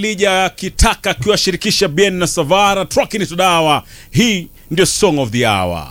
Lija Kitaka akiwashirikisha Bien na Savara Truck ni Tudawa. Hii ndio song of the hour.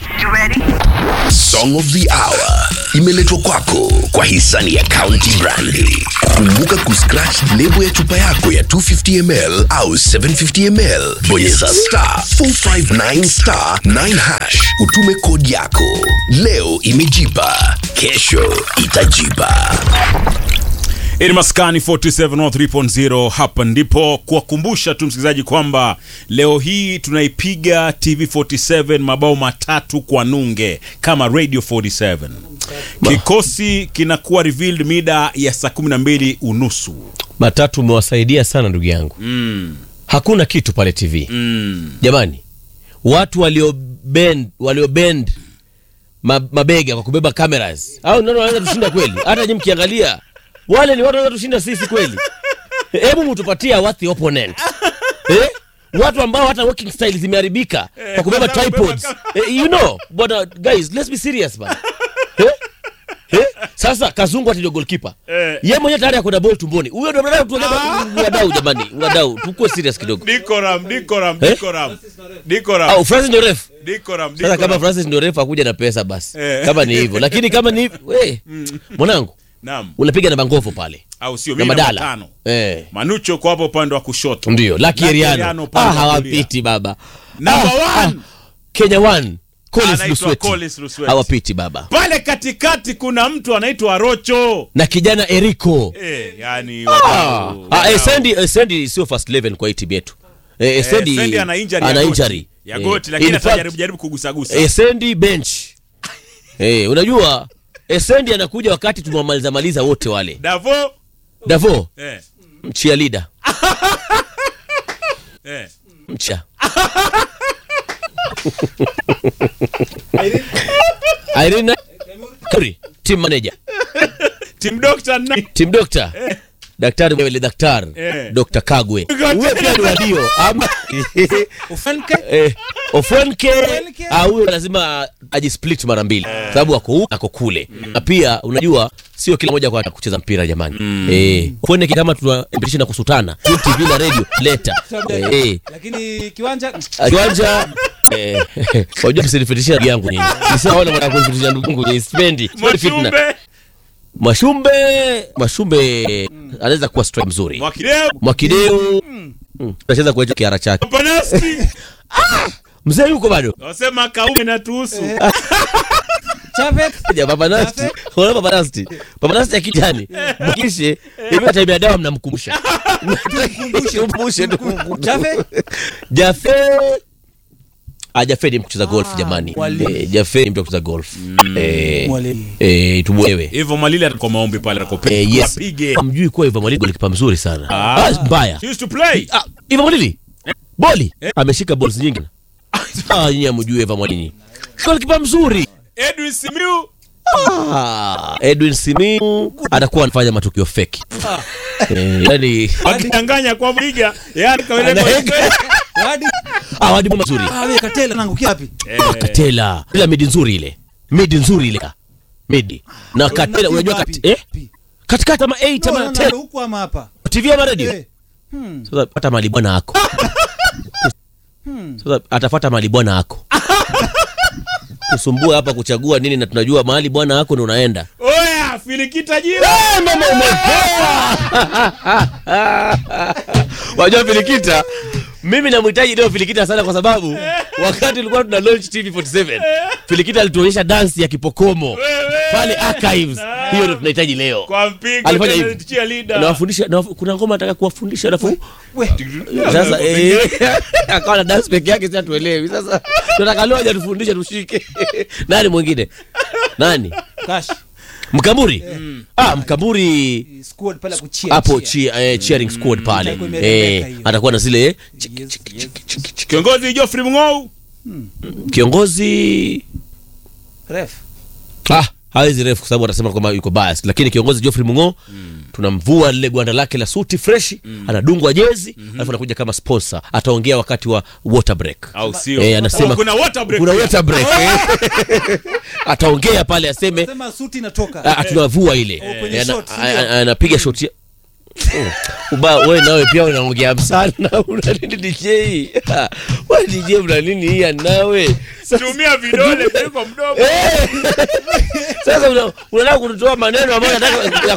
Song of the Hour imeletwa kwako kwa hisani ya County Brandi. Kumbuka kuscratch lebo ya chupa yako ya 250ml au 750ml, bonyeza star 459 star 9 hash, utume kodi yako. Leo imejipa, kesho itajipa. Hii ni Maskani 427 hapa ndipo kuwakumbusha tu msikilizaji kwamba leo hii tunaipiga TV 47 mabao matatu kwa nunge kama Radio 47. Kikosi kinakuwa revealed mida ya saa 12 unusu. matatu umewasaidia sana ndugu yangu Mm. hakuna kitu pale tv Mm. jamani watu waliobend waliobend ma, mabega kwa kubeba cameras au ndio wanaweza tushinda kweli hata nyinyi mkiangalia wale ni watu wanaweza tushinda sisi kweli hebu mtupatie what the opponent eh? watu ambao hata working style zimeharibika kwa kubeba kwa sababu tripods kubeba eh, you know but uh, guys let's be serious man eh? Eh? sasa kazungu ati ndio goalkeeper Eh. ye mwenyewe tayari akona ball tumboni huyo ndio ndio tuongea wadau jamani wadau tukue serious kidogo Dikoram, Dikoram, Eh? Dikoram. Dikoram. au Francis ndio ref Dikoram, sasa kama Dikoram. Francis ndio refa akuja na pesa basi Eh. kama ni hivyo lakini kama ni hivyo we mwanangu Naam. unapiga na bangofu pale Au sio na mimi namba madala tano. eh. Manucho kwa hapo upande wa kushoto. ndio Lucky Lucky Eriano Eriano ah, upande wa kulia. hawapiti baba Number Ah, one. ah, Kenya one Collins Anaitwa Lusweti Collins Lusweti. hawapiti baba Pale katikati kuna mtu anaitwa Rocho. na kijana Eriko Eh, yani ah, wadau, ah, wadau. Esendi Esendi sio first 11 kwa hii timu yetu eh, Eh, Esendi Sendi ana injury ya ana goti. injury ya Eh, goti lakini in fact, atajaribu jaribu kugusagusa. Esendi bench eh, unajua Esendi anakuja wakati tumewamaliza maliza wote wale Davo. Davo Eh. mchia leader Eh. mcha Irene Kuri team manager Team Doctor na team doctor daktari wewe daktari Eh. Dr. Kagwe huyo pia ni wadio ama eh, Ofwenke ah, huyo lazima ajisplit mara mbili sababu ako huku ako kule na pia unajua sio kila mmoja kwa kucheza mpira jamani eh Ofwenke kama tunapitisha na kusutana TV na radio leta eh, eh lakini kiwanja kiwanja eh, wajua msinifitishia ndugu yangu nyinyi nisiwaona mwana kunifitishia ndugu yangu nyinyi sipendi sipendi fitna Mwashumbe. Mwashumbe Mwashumbe anaweza kuwa strike mzuri Mwakideu. Mwakideu mm, anacheza kwa hicho kiara chake Panasti. mzee yuko bado Wasema kaume na tuhusu. Chave Ja, Papa Nasti. Unaona Papa Nasti? Papa Nasti ya kijani. Mkishe, hivi hata ile dawa mnamkumbusha. Mkumbushe tu. Jaffe? Jafe. Ah, Jafe ni mcheza golf jamani. mwalimu. Eh, Jafe ni mtu wa kucheza golf. Eh. Mwalimu. Eh, tumuelewe. Hivyo Malili atakuwa maombi pale atakopea. Eh, yes. Wapige. Hamjui kuwa Ivan Malili golikipa mzuri sana. Ah. Ah, mbaya. He used to play. Ah, Ivan Malili. Boli. Ameshika balls nyingi. Ah, nyinyi hamjui Ivan Malili. Golikipa mzuri. Edwin Simiu. Ah, Edwin Simiu atakuwa anafanya matukio feki. Eh, yani Wakidanganya kwa Mwiga. Yaani kawele Anaeka. hadi ah, wadi mazuri. ah wewe katela nangukia wapi Ah, Katela. Ila midi nzuri ile. Midi nzuri ile. Midi. Na Katela unajua kati eh? Katikati ama 8 ama 10 huku ama hapa TV ama radio. Eh. Hmm. Sasa pata mali bwana yako. Sasa atafuata mali bwana yako. Usumbue hapa kuchagua nini na tunajua mahali bwana yako ndio unaenda. Oya, filikita jira. mama umepoa. Wajua Filikita, mimi namhitaji leo Filikita sana kwa sababu wakati tulikuwa tuna launch TV47 Filikita alituonyesha dansi ya kipokomo pale archives. Hiyo ndio tunahitaji leo. Kwa mpigo Alifanya tena hivi. cheerleader. Nawafundisha na kuna ngoma nataka kuwafundisha alafu we sasa eh, akawa na dance peke yake, sasa tuelewi. Sasa tunataka leo aje tufundishe tushike. Nani mwingine? Nani? cash Mkamburi? Ah, Mkamburi squad pale kuchia hapo chi, eh, cheering squad pale Itakuwa imerembeka eh, hiyo. atakuwa na zile Yes, yes. Kiongozi Geoffrey Mng'ou. kiongozi ref ah, hawezi refu kwa sababu atasema kwamba yuko bias, lakini kiongozi Geoffrey Mungo tunamvua lile gwanda lake la suti freshi anadungwa jezi alafu anakuja kama sponsor, ataongea wakati wa water break Au sio? Eh, anasema Oh, kuna water break. kuna pia. water break eh. ataongea pale aseme sema suti inatoka ah, tunavua ile kwenye Eh, ana- shot, a- ndio. a- anapiga shoti ya- Uba, we nawe pia unaongea sana una nini DJ? We DJ una nini hii nawe? tumia vidole kuliko mdomo Sasa una- unataka kutoa maneno ambayo nataka